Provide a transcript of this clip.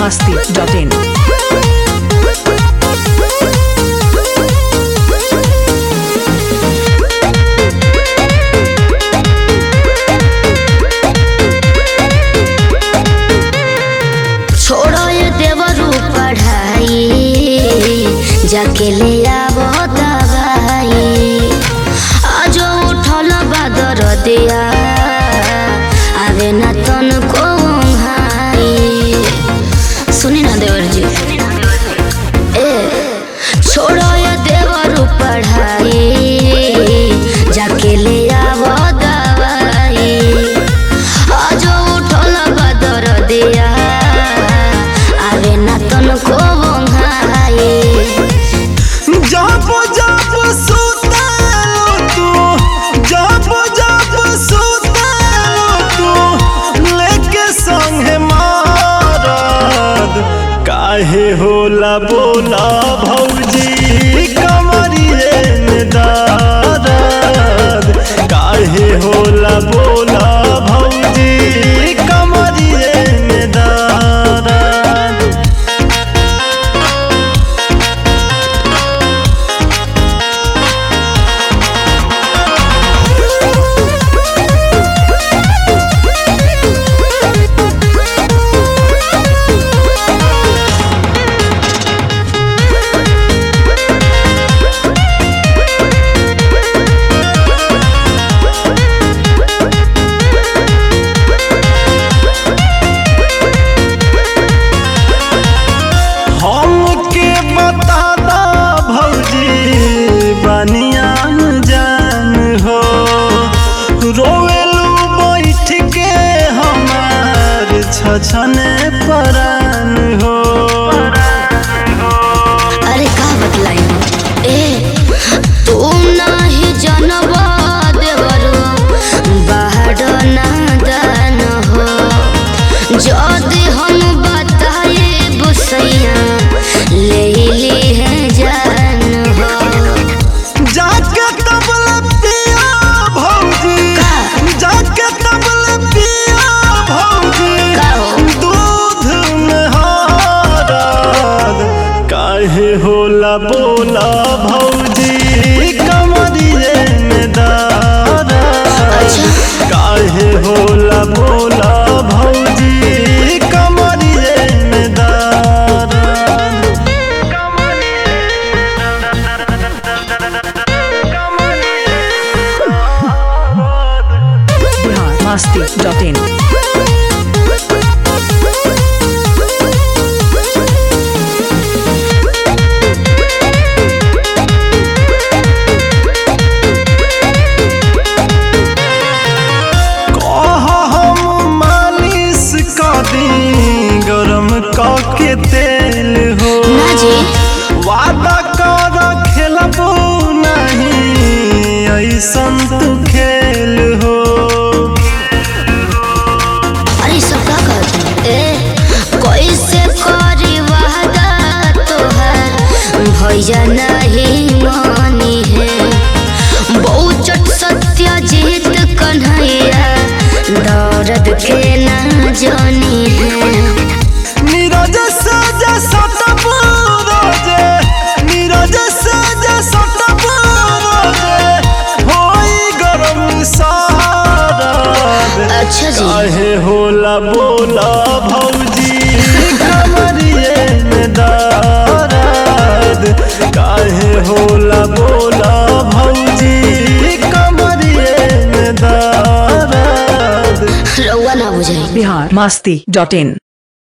masti.in. छोड़ो ये देवरू पढ़ाई जाके ले आवो दवाई आज उठल बादर दिया आवे ना तन को सुनी ना देवर जी ए छोड़ो ये देवरू पढ़ाई जाके ले आवो दवाई आज उठल बदर दिया आवे ना तन को बंघाई जब जब सुतालो तू जब जब सुतालो तू लेके संगे मारद काहे होला बोला भौजी कमरिए में दर्द काहे होला बोला भौजी कमरिए में दर्द हमके बता दा भौजी बनिया जान हो रोवेलू बैठ के हमार छछने परान हो अरे का बतलाई ए तुम नाही जनबा देवरो बाहर ना दान हो जदि हम बताए बुसैया ले ली है जान हो जाके तबल पिया भौजी का? जाके तबल पिया भौजी का हो? दूध में हारद काहे होला बोला भौजी कमरिए में दर्द अच्छा। काहे होला बोला भौजी कमरिए में दर्द Bihar masti.in. कह हम मालिश कर दी गरम के तेल हो ना जी वादा कर खेलबो नहीं ऐसन तू खेल हो अरे सब का कहत ए कैसे करी वादा तोहर भैया नहीं मानी है बहुचट सत्य जीत कन्हैया दर्द के ना जानी है नीरज सज सटप रोजे नीरज सज सटप रोजे होई गरम सारद अच्छा जी काहे होला बोला भौजी कमरिए में दर्द काहे होला बोला भौजी कमरिए में दर्द रउआ ना बुझाई Bihar masti.in.